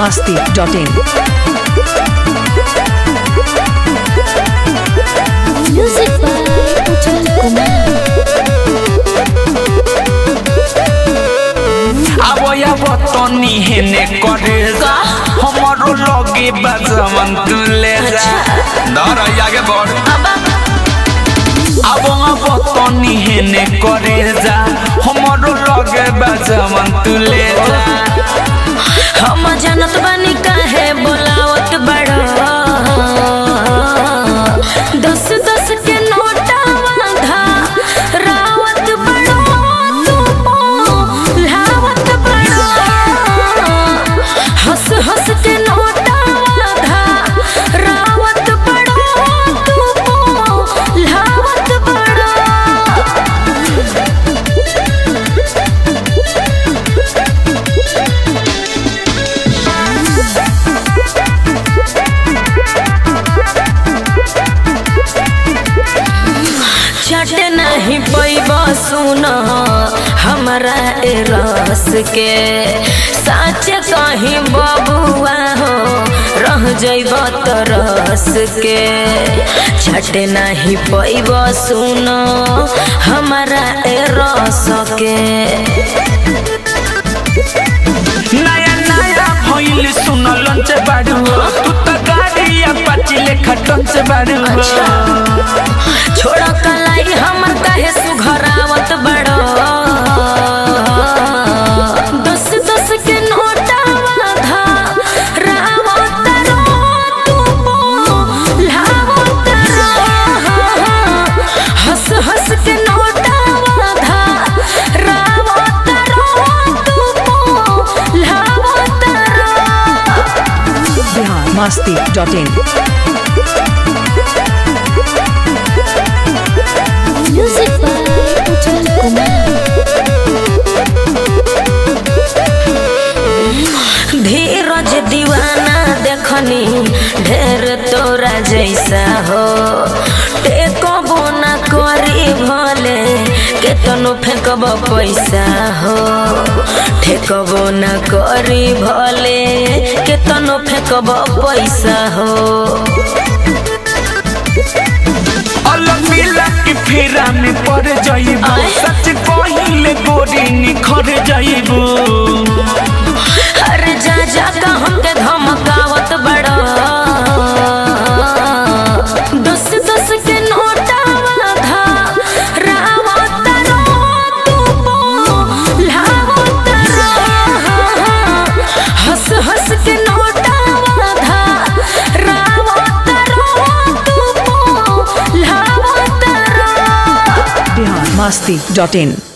masti.in. Music by Ujjwal Kumar. আবয়া বতনি হেনে করে যা আমারও লগে বাজামান তুলে যা ধর আগে বড় আবয়া বতনি হেনে করে যা আমারও লগে বাজামান তুলে যা हम जानत बानी काहे बोलावत बड़ो दस दस के नोटावा धा रावत बड़ो तू लावत बड़ो हंस हंस के नोटावा धा रावत बड़ो तू लावत बड़ो चट नहीं पैब सुन हमारा ए रस के साच कहीं बबुआ हो रह जैब तरस के चट नहीं पैब सुन हमारा ए रस के नया नया भइल सुन लंच बाड़ू तू त गाड़ी अपाची लेखा टंच बाड़ू छोड़ कलाई हमर काहे सुघरावत बड़ो दस दस के नोटावा धा रावत रो तू लावत रो हंस हंस के नोटावा धा रावत रो तू लावत रो Bihar masti.in. Music by Ujjwal Kumar. धीरज दीवाना देखनी ढेर तोरा जैसा हो टेकबो ना करी भले केतनो फेंकब पैसा हो ठेकबो ना करी भले केतनो फेंकब पैसा हो अलग मिला के फेरा में पड़ जाइबू आय। सच कहिले गोरी निखर जाइबू अरे जा जा का हमके धमकावत बड़ा दस दस के नोटावा धा रावत रो तू लावत रो हंस हंस के नोटावा धा रावत रो तू लावत रो Bihar masti.in.